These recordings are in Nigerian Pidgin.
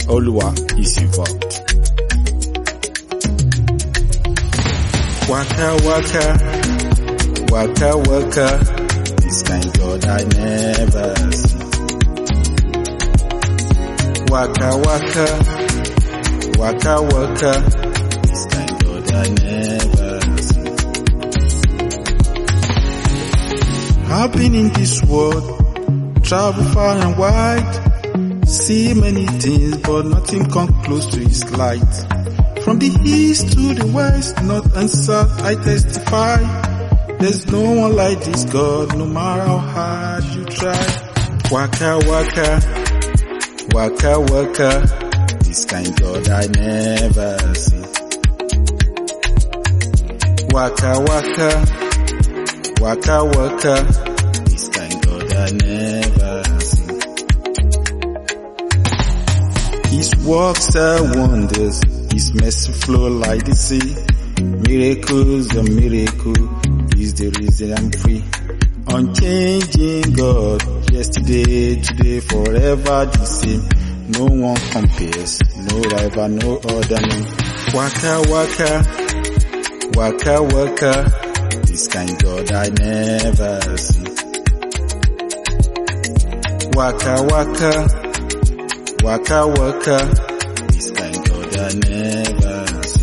Oluwa is involved. Waka waka, waka waka, this kind God I never see. Waka waka, waka waka, this kind God I never see. I've been in this world, travel far and wide, see many things, but nothing come close to His light. From the east to the west, north and south, I testify. There's no one like this God, no matter how hard you try. Waka waka, waka waka, this kind God I never see. Waka waka, waka waka, this kind God I never see. His works are wonders, His mercy flow like the sea. Miracles a miracle is the reason I'm free. Unchanging God, yesterday, today, forever the same. No one compares, no rival, no other name. Waka waka, waka waka, this kind God I never see. Waka waka, waka waka, this kind God I never see.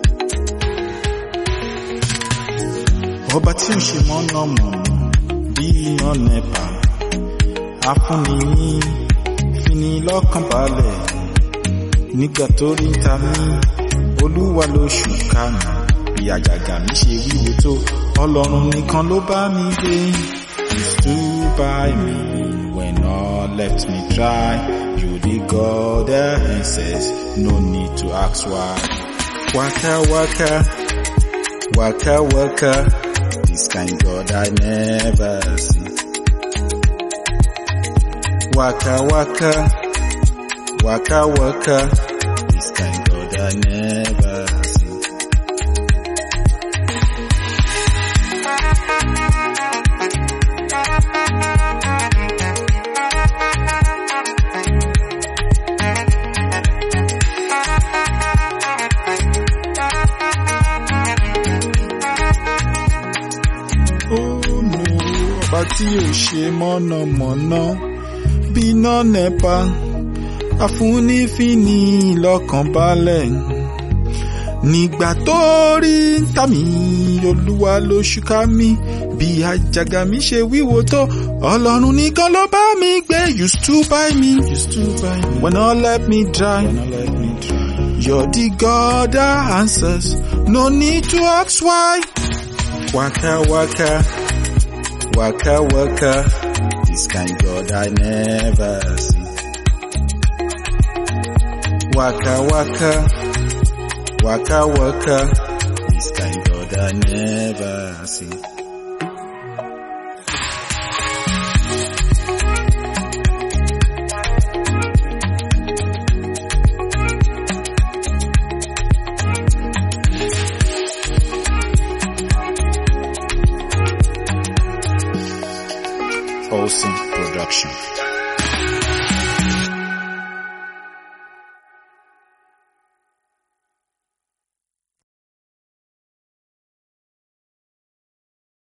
Ọba tí ò ṣe mọ̀nàmọ̀nà bí iná nẹ́pà, afúnni ní fini lọ́kàn balẹ̀. Nígbà tó rí ń ta mí, olúwa ló ṣùkà mí. Bí àjàgà mi ṣe wíwo tó, ọlọ́run nìkan ló bá mi gbé. You stood by me when all left me dry. You the God that answers, no need to ask why. Waka waka, waka waka, this kind God I never see. Waka waka, waka waka, this kind God I never see. Oh no, ọba tí ò ṣe mọ̀nàmọ́ná bí iná nẹ́pa afúnífíní lọ́kàn balẹ̀. Nígbà tó rí ń tà mí, olúwa ló ṣúká mi. Bí àjàgà mi ṣe wíwo tó, ọlọ́run nìkan ló bá mi gbé. You stood by me, you stood by me. When all let me dry, when all let me dry. You're the God that answers, no need to ask why. Waka waka, waka waka, this kind God I never see. Waka waka, waka waka, this kind God I never see. Olsen Production.